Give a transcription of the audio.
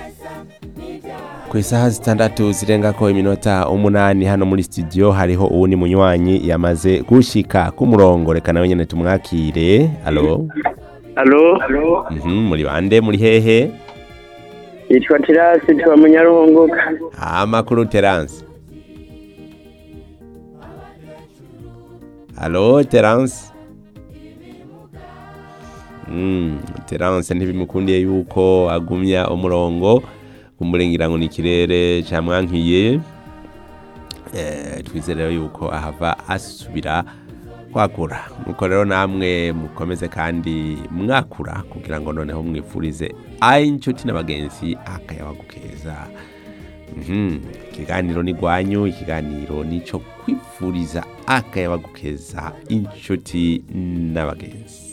ku isaha zitandatu zirengako iminota umunani hano muri studio hariho uwundi munywanyi yamaze gushika ku murongo reka nawe nyene tumwakire alo Alo, Mhm, muri bande muri hehe yitwa Tirasi tuba munyaruhunguka. amakuru terance alo terance Mm, terance ntibimukundiye yuko agumya umurongo kumurengira ngo ni ikirere camwankiye eh, twizere rero yuko ahava asubira kwakura nuko rero namwe mukomeze kandi mwakura kugira ngo noneho mwifurize ayi inshuti n'abagenzi akayabagu keza Mhm, ikiganiro ni gwanyu ikiganiro nico kwifuriza akayabagu keza inshuti n'abagenzi